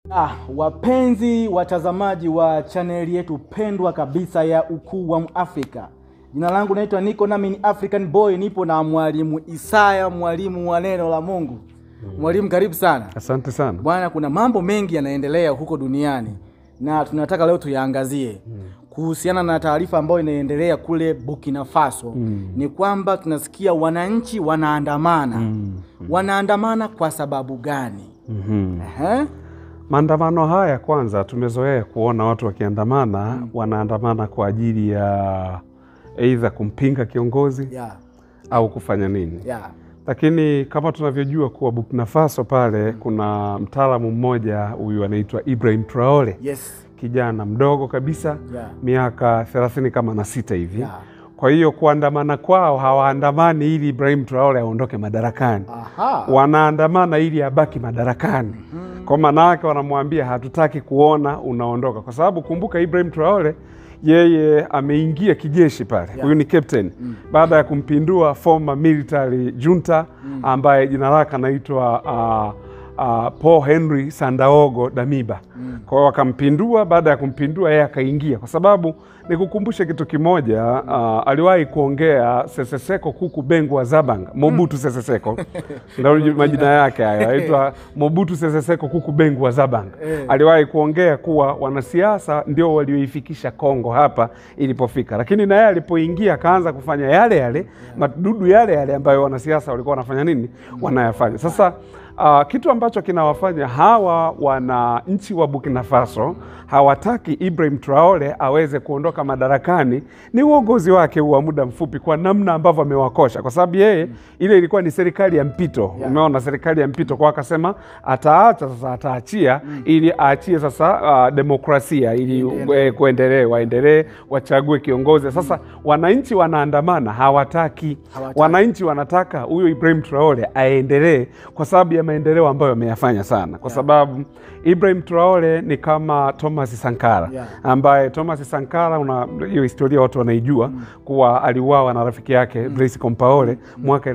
Ah, wapenzi watazamaji wa chaneli yetu pendwa kabisa ya Ukuu wa Afrika. Jina langu naitwa Niko nami ni African Boy, nipo na mwalimu Isaya, mwalimu wa neno la Mungu. Mwalimu, karibu sana. Asante sana. Bwana, kuna mambo mengi yanaendelea huko duniani na tunataka leo tuyaangazie kuhusiana na taarifa ambayo inaendelea kule Burkina Faso. Ni kwamba tunasikia wananchi wanaandamana. Wanaandamana kwa sababu gani? Mhm. Ehe. Maandamano haya kwanza, tumezoea kuona watu wakiandamana, wanaandamana kwa ajili ya aidha kumpinga kiongozi Yeah. au kufanya nini, Yeah. lakini kama tunavyojua kuwa Burkina Faso pale kuna mtaalamu mmoja huyu anaitwa Ibrahim Traore, Yes. kijana mdogo kabisa, Yeah. miaka thelathini kama na sita hivi. Yeah. Kwa hiyo kuandamana kwao, hawaandamani ili Ibrahim Traore aondoke madarakani Aha. wanaandamana ili abaki madarakani. Kwa maana yake wanamwambia hatutaki kuona unaondoka, kwa sababu kumbuka, Ibrahim Traore yeye ameingia kijeshi pale, huyu ni captain baada ya kumpindua former military junta ambaye jina lake anaitwa uh, uh, Paul Henry Sandaogo Damiba. Kwa hiyo wakampindua. Baada ya kumpindua, yeye akaingia, kwa sababu nikukumbushe kitu kimoja. Uh, aliwahi kuongea Sese Seko Kuku Bengu wa Zabanga, Mobutu Sese Seko ndio majina yake hayo, anaitwa Mobutu Sese Seko Kuku Bengu wa Zabanga. Aliwahi kuongea kuwa wanasiasa ndio walioifikisha Kongo hapa ilipofika, lakini na yeye alipoingia akaanza kufanya yale yale madudu yale yale ambayo wanasiasa walikuwa wanafanya nini, wanayafanya sasa. Uh, kitu ambacho kinawafanya hawa wananchi wa Burkina Faso hawataki Ibrahim Traore aweze kuondoka madarakani ni uongozi wake wa muda mfupi, kwa namna ambavyo amewakosha, kwa sababu yeye ile ilikuwa ni serikali ya mpito umeona, serikali ya mpito kwa akasema ataacha sasa, ataachia ili aachie sasa uh, demokrasia ili eh, kuendelee, waendelee wachague kiongozi. Sasa wananchi wanaandamana, hawataki Hawataki. wananchi wanataka huyo Ibrahim Traore aendelee kwa sababu ya maendeleo ambayo ameyafanya sana, kwa sababu Ibrahim Traore ni kama Thomas Sankara Yeah. ambaye Thomas Sankara, una hiyo historia watu wanaijua kuwa aliuawa na rafiki yake Blaise Compaore mwaka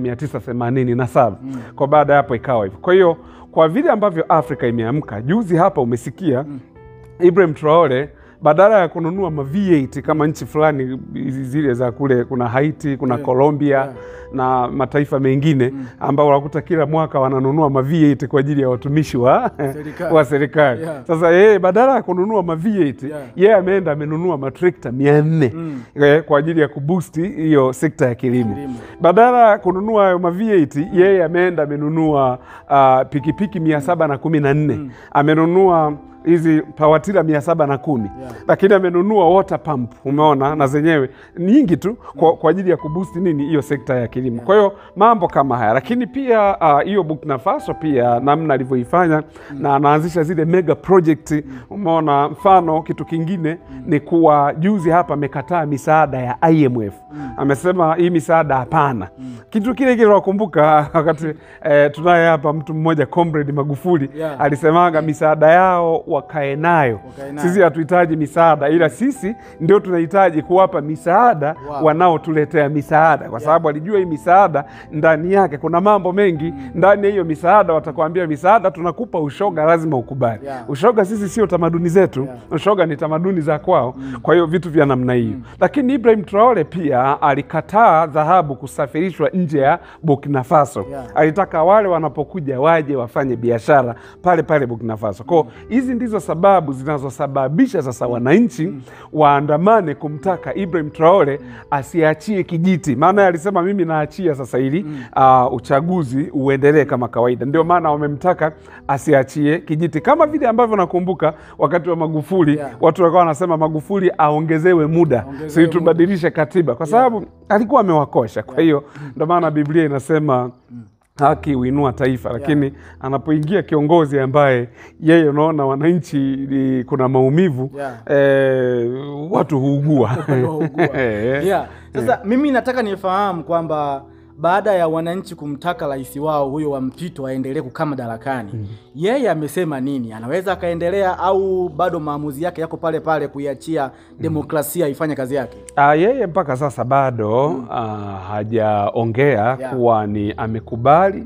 1987 kwa baada ya hapo ikawa hivyo. Kwa hiyo kwa vile ambavyo Afrika imeamka, juzi hapa umesikia Ibrahim Traore badala ya kununua ma V8 kama nchi fulani hizi zile za kule, kuna Haiti, kuna Colombia na mataifa mengine ambao unakuta kila mwaka wananunua ma V8 kwa ajili ya watumishi wa Serikali. wa serikali. Yeah. Sasa yeye badala ya kununua ma V8 Yeah. yeye ameenda amenunua matrekta mia nne eh, kwa ajili ya kubusti hiyo sekta ya kilimo. Kilimo. Badala ya kununua hayo ma V8 yeye ameenda amenunua ah, pikipiki mia saba na kumi na nne amenunua hizi pawatila mia saba na kumi Yeah. lakini amenunua water pump, umeona, na zenyewe nyingi tu kwa, kwa ajili ya kubusti nini hiyo sekta ya kilimo. Kwa hiyo mambo kama haya, lakini pia ah, hiyo Burkina Faso pia namna alivyoifanya na anaanzisha zile mega project, umeona. Mfano kitu kingine ni kuwa juzi hapa amekataa misaada ya IMF, amesema hii misaada hapana. Kitu kile kile wakumbuka wakati eh, tunaye hapa mtu mmoja comrade Magufuli Yeah. alisemaga misaada yao wakae nayo Wakae nayo. sisi hatuhitaji misaada, ila sisi ndio tunahitaji kuwapa misaada Wow. wanaotuletea misaada, kwa sababu alijua hii misaada ndani yake kuna mambo mengi. Ndani ya hiyo misaada watakwambia, misaada tunakupa ushoga, lazima ukubali. Yeah. Ushoga sisi sio tamaduni zetu, Yeah. ushoga ni tamaduni za kwao. Kwa hiyo vitu vya namna hiyo, lakini Ibrahim Traore pia alikataa dhahabu kusafirishwa nje ya Burkina Faso. Yeah. Alitaka wale wanapokuja waje wafanye biashara pale pale Burkina Faso. Kwa hiyo hizi ndizo sababu zinazosababisha sasa wananchi waandamane kumtaka Ibrahim Traore asiachie kijiti, maana yeye alisema mimi naachia sasa ili uh, uchaguzi uendelee kama kawaida. Ndio maana wamemtaka asiachie kijiti, kama vile ambavyo nakumbuka wakati wa Magufuli Yeah. watu walikuwa wanasema Magufuli aongezewe muda, Aongezewe si tubadilishe katiba, kwa sababu alikuwa amewakosha. Kwa hiyo ndio maana Biblia inasema haki huinua taifa, lakini anapoingia kiongozi ambaye yeye unaona wananchi ni- kuna maumivu Yeah. eh, watu huugua Waugua. Eh, Yeah. Sasa mimi nataka nifahamu kwamba baada ya wananchi kumtaka rais wao huyo wa mpito aendelee kukaa madarakani, yeye amesema nini? Anaweza akaendelea au bado maamuzi yake yako pale pale kuiachia demokrasia ifanye kazi yake? Ah, yeye mpaka sasa bado ah, hajaongea Yeah. kuwa ni amekubali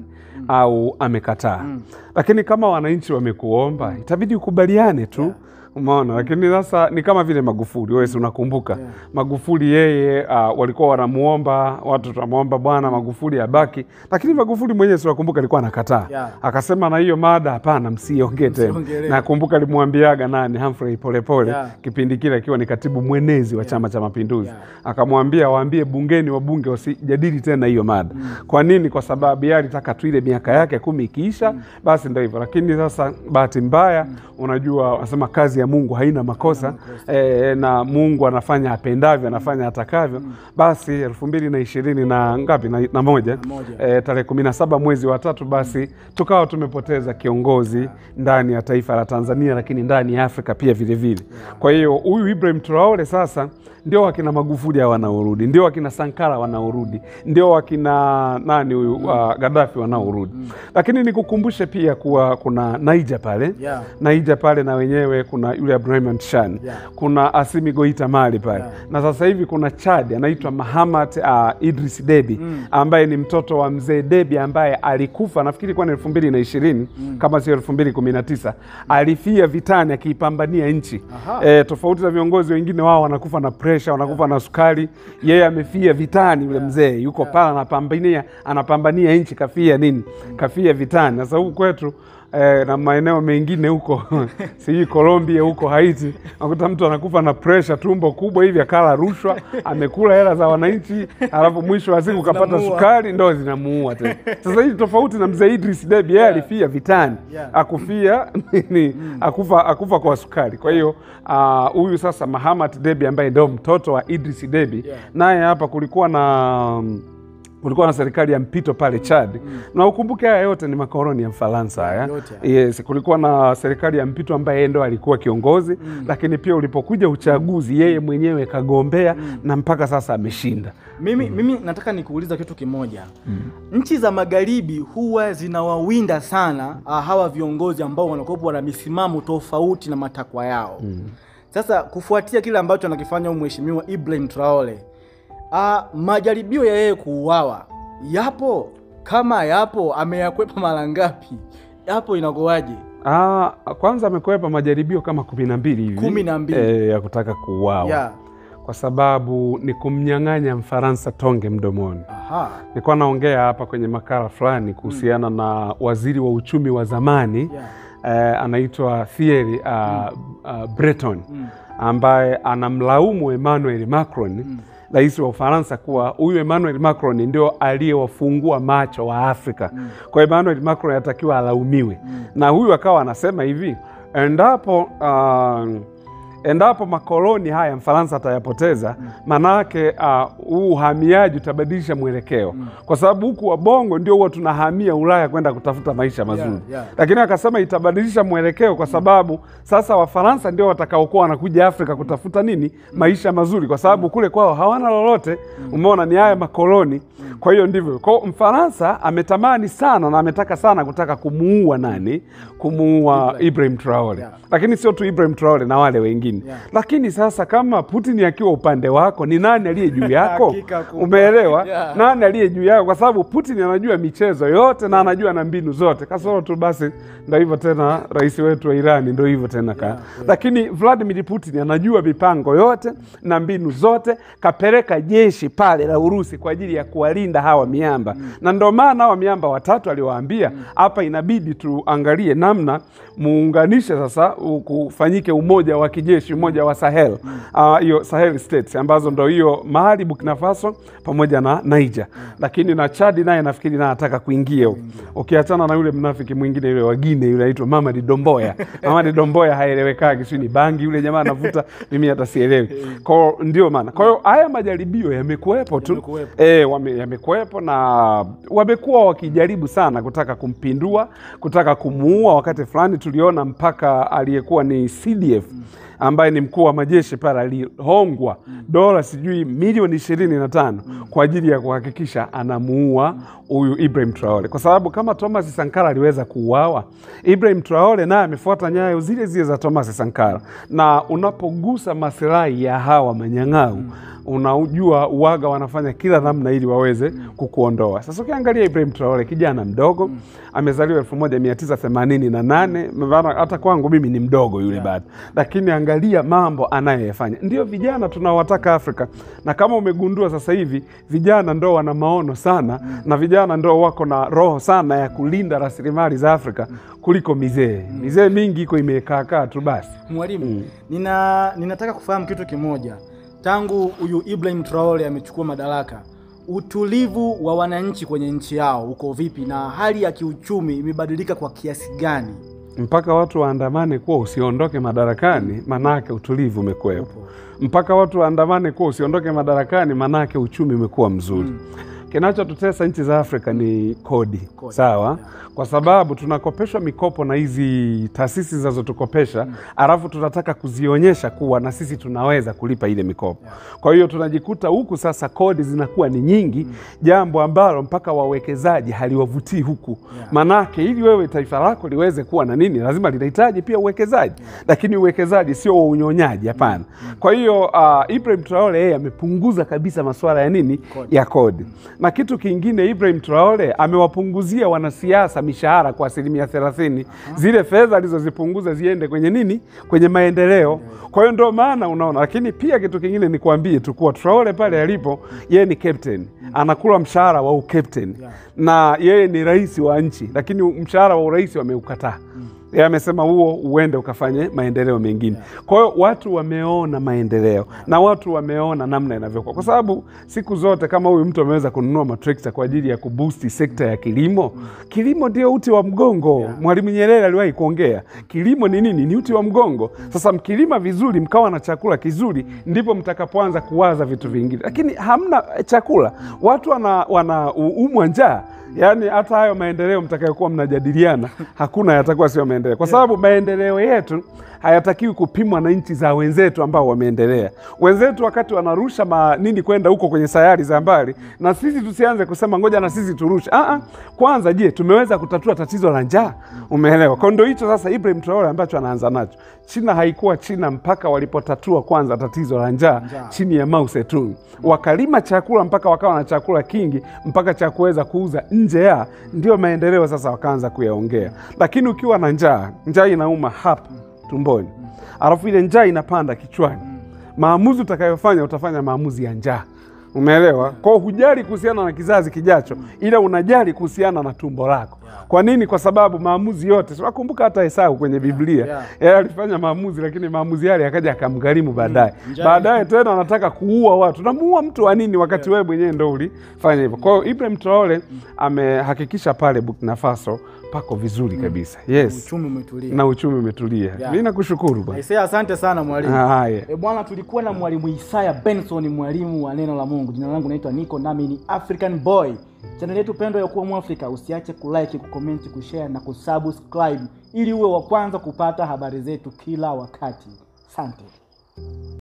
au amekataa. Lakini kama wananchi wamekuomba, itabidi ukubaliane tu. Umeona, lakini sasa ni kama vile Magufuli, wewe si unakumbuka Magufuli yeye uh, walikuwa wanamuomba watu, tunamwomba bwana Magufuli abaki, lakini Magufuli mwenyewe si unakumbuka alikuwa anakataa Yeah. akasema na hiyo mada hapana, msiongee tena. Msiongelee. Nakumbuka alimwambiaga nani Humphrey Polepole Yeah. kipindi kile akiwa ni katibu mwenezi wa Chama cha Mapinduzi Yeah. akamwambia waambie bungeni wabunge wasijadili tena hiyo mada. Kwa nini? Kwa sababu yeye alitaka tu ile miaka yake kumi ikiisha, basi ndio hivyo. Lakini sasa bahati mbaya, unajua wanasema kazi ya Mungu haina makosa e, na Mungu anafanya apendavyo, anafanya atakavyo. Basi elfu mbili na ishirini na ngapi na, na moja, moja. e, tarehe kumi na saba mwezi wa tatu, basi tukawa tumepoteza kiongozi ndani ya taifa la Tanzania, lakini ndani ya Afrika pia vile vile. Kwa hiyo huyu Ibrahim Traore sasa ndio wakina Magufuli hawa wanaorudi, ndio wakina Sankara wanaorudi, ndio wakina nani huyu uh, Gaddafi wanaorudi. Lakini nikukumbushe pia kuwa kuna Naija pale Yeah. Naija pale na wenyewe kuna yule Abdurahman Shan Yeah. kuna Asimi Goita Mali pale Yeah. na sasa hivi kuna Chad anaitwa Mahamat uh, Idris Debi ambaye ni mtoto wa mzee Debi ambaye alikufa nafikiri kwa elfu mbili na ishirini kama sio elfu mbili kumi na tisa alifia vitani akiipambania nchi Aha. e, tofauti na viongozi wengine wao wanakufa na presha wanakufa na sukari yeye amefia vitani yule mzee yuko pale anapambania anapambania nchi kafia nini kafia vitani sasa huku kwetu eh, na maeneo mengine huko sijui Colombia huko Haiti, nakuta mtu anakufa na presha, tumbo kubwa hivi, akala rushwa, amekula hela za wananchi, alafu mwisho wa siku kapata Zinamuua. sukari, ndo zinamuua tena. Sasa hii tofauti na mzee Idris Deby, yeye alifia vitani, Yeah. akufia nini, akufa, akufa kwa sukari. Kwa hiyo ah, huyu sasa Mahamat Deby ambaye ndio mtoto wa Idris Deby, Yeah. naye hapa kulikuwa na kulikuwa na serikali ya mpito pale Chad na ukumbuke haya yote ni makoloni ya Mfaransa haya. Yote haya. Yes, kulikuwa na serikali ya mpito ambaye yeye ndo alikuwa kiongozi lakini pia ulipokuja uchaguzi yeye mwenyewe kagombea na mpaka sasa ameshinda. Mimi, mimi nataka nikuuliza kitu kimoja. Nchi za magharibi huwa zinawawinda sana ah, hawa viongozi ambao wanakuwa wana misimamo tofauti na matakwa yao. Sasa kufuatia kile ambacho anakifanya huyu mheshimiwa Ibrahim Traore, ah, majaribio ya yeye kuuawa yapo? Kama yapo, ameyakwepa mara ngapi? Yapo inakuwaje? Ah, kwanza amekwepa majaribio kama kumi na mbili hivi Kumi na mbili. eh, ya kutaka kuuawa Yeah. kwa sababu ni kumnyang'anya Mfaransa tonge mdomoni. Aha. Nilikuwa naongea hapa kwenye makala fulani kuhusiana na waziri wa uchumi wa zamani Yeah. eh, anaitwa Thierry uh, uh, Breton ambaye anamlaumu Emmanuel Macron rais wa Ufaransa kuwa huyu Emmanuel Macron ndio aliyewafungua macho wa Afrika. Kwa hiyo Emmanuel Macron anatakiwa alaumiwe, na huyu akawa anasema hivi endapo uh, endapo makoloni haya Mfaransa atayapoteza, manake huu uhamiaji utabadilisha mwelekeo, kwa sababu huku wabongo ndio huwa tunahamia Ulaya kwenda kutafuta maisha mazuri yeah. lakini akasema itabadilisha mwelekeo kwa sababu sasa Wafaransa ndio watakaokuwa wanakuja Afrika kutafuta nini, maisha mazuri, kwa sababu kule kwao hawana lolote. Umeona, ni haya makoloni. Kwa hiyo ndivyo kwao. Mfaransa ametamani sana na ametaka sana kutaka kumuua nani, kumuua Ibrahim Traore, Yeah. lakini sio tu Ibrahim Traore na wale wengine Yeah. lakini sasa kama Putin akiwa upande wako, ni nani aliye juu yako? Hakika kubwa. Umeelewa? Yeah. nani aliye juu yako? Kwa sababu Putin anajua michezo yote na anajua na mbinu zote, kasoro tu basi, ndo hivyo tena, rais wetu wa Irani ndo hivyo tena ka. Lakini Vladimir Putin anajua mipango yote na mbinu zote, kapeleka jeshi pale la Urusi kwa ajili ya kuwalinda hawa miamba na ndo maana hawa miamba watatu aliwaambia hapa, inabidi tuangalie namna muunganishe sasa, u- kufanyike umoja wa kijeshi, umoja wa Sahel Ah, hiyo Sahel states ambazo ndo hiyo Mali, Burkina Faso pamoja na Niger, lakini na Chad naye nafikiri naye anataka kuingia huko, ukiachana na yule mnafiki mwingine yule wagine yule anaitwa Mamadi Domboya. Mamadi Domboya haelewekagi, sio ni bangi yule jamaa anavuta, mimi hata sielewi. Kwa hiyo ndio maana, kwa hiyo haya majaribio yamekuwepo tu Yamekuwepo. E, wame, yamekuwepo na wamekuwa wakijaribu sana kutaka kumpindua, kutaka kumuua. Wakati fulani tuliona mpaka aliyekuwa ni CDF ambaye ni mkuu wa majeshi pale alihongwa dola sijui milioni ishirini na tano kwa ajili ya kuhakikisha anamuua huyu Ibrahim Traore, kwa sababu kama Thomas Sankara aliweza kuuawa, Ibrahim Traore naye amefuata nyayo zile zile za Thomas Sankara, na unapogusa masilahi ya hawa manyang'au unajua uwaga wanafanya kila namna ili waweze kukuondoa. Sasa ukiangalia Ibrahim Traore kijana mdogo amezaliwa elfu moja mia tisa themanini na nane maana hata kwangu mimi ni mdogo yule bado, lakini angalia mambo anayoyafanya. Ndio vijana tunaowataka Afrika, na kama umegundua sasa hivi vijana ndo wana maono sana na vijana ndo wako na roho sana ya kulinda rasilimali za Afrika kuliko mizee. Mizee mingi iko imekaakaa tu basi. Mwalimu, nina ninataka kufahamu kitu kimoja. Tangu huyu Ibrahim Traore amechukua madaraka, utulivu wa wananchi kwenye nchi yao uko vipi, na hali ya kiuchumi imebadilika kwa kiasi gani? mpaka watu waandamane kuwa usiondoke madarakani, manake utulivu umekuwepo. Mpaka watu waandamane kuwa usiondoke madarakani, manake uchumi umekuwa mzuri. Kinachotutesa nchi za Afrika ni kodi, Kodi, sawa, kwa sababu tunakopeshwa mikopo na hizi taasisi zinazotukopesha alafu tunataka kuzionyesha kuwa na sisi tunaweza kulipa ile mikopo. Kwa hiyo tunajikuta huku sasa kodi zinakuwa ni nyingi, jambo ambalo mpaka wawekezaji haliwavutii huku manake ili wewe taifa lako liweze kuwa na nini, lazima linahitaji pia uwekezaji, lakini uwekezaji sio wa unyonyaji, hapana. Kwa hiyo uh, Ibrahim Traore yeye amepunguza kabisa masuala ya nini, ya kodi. Na kitu kingine, Ibrahim Traore amewapunguzia wanasiasa mishahara kwa asilimia thelathini. Zile fedha alizozipunguza ziende kwenye nini, kwenye maendeleo. Kwa hiyo ndio maana unaona, lakini pia kitu kingine nikwambie tu kuwa Traore pale alipo, yeye ni captain, anakula mshahara wa ukapteni na yeye ni rais wa nchi, lakini mshahara wa urais wameukataa. Yeye amesema huo uende ukafanye maendeleo mengine. Kwa hiyo watu wameona maendeleo na watu wameona namna inavyokuwa, kwa sababu siku zote kama huyu mtu ameweza kununua matrekta kwa ajili ya kubusti sekta ya kilimo, kilimo ndio uti wa mgongo. Mwalimu Nyerere aliwahi kuongea, kilimo ni nini? Ni uti wa mgongo. Sasa mkilima vizuri, mkawa na chakula kizuri, ndipo mtakapoanza kuwaza vitu vingine, lakini hamna chakula, watu wana, wana umwa njaa Yaani hata hayo maendeleo mtakayokuwa mnajadiliana hakuna yatakuwa sio maendeleo, kwa sababu maendeleo yetu hayatakiwi kupimwa na nchi za wenzetu ambao wameendelea. Wenzetu wakati wanarusha ma nini kwenda huko kwenye sayari za mbali, na sisi tusianze kusema ngoja na sisi turushe. Ah, ah, kwanza je, tumeweza kutatua tatizo la njaa? Umeelewa? Kwa ndio hicho sasa Ibrahim Traore ambacho anaanza nacho. China haikuwa China mpaka walipotatua kwanza tatizo la njaa chini ya Mao Zedong, wakalima chakula mpaka wakawa na chakula kingi mpaka cha kuweza kuuza nje ya, ndio maendeleo sasa wakaanza kuyaongea. Lakini ukiwa na njaa, njaa inauma hapa tumboni, alafu ile njaa inapanda kichwani, maamuzi utakayofanya utafanya maamuzi ya njaa. Umeelewa? Kwao hujali kuhusiana na kizazi kijacho, ila unajali kuhusiana na tumbo lako. Kwa nini? Kwa sababu maamuzi yote, tunakumbuka hata Esau kwenye Biblia Yeah. yeye alifanya maamuzi, lakini maamuzi yale yakaja akamgharimu baadaye. njaa Baadaye tena anataka kuua watu. Namuua mtu wa nini wakati wewe mwenyewe ndo ulifanya hivyo? Kwa hiyo Ibrahim Traore amehakikisha pale Burkina Faso pako vizuri kabisa. Yes, Uchumi umetulia. na uchumi umetulia. Yeah. Mimi nakushukuru bwana. Aisee, asante sana mwalimu. Haya. E bwana, tulikuwa na mwalimu Isaya Benson, mwalimu wa neno la Mungu. Jina langu naitwa Nico, nami ni African Boy. Chaneli yetu pendwa ya kuwa Mwafrika, usiache kulike, kucomment, kushare na kusubscribe ili uwe wa kwanza kupata habari zetu kila wakati. Asante.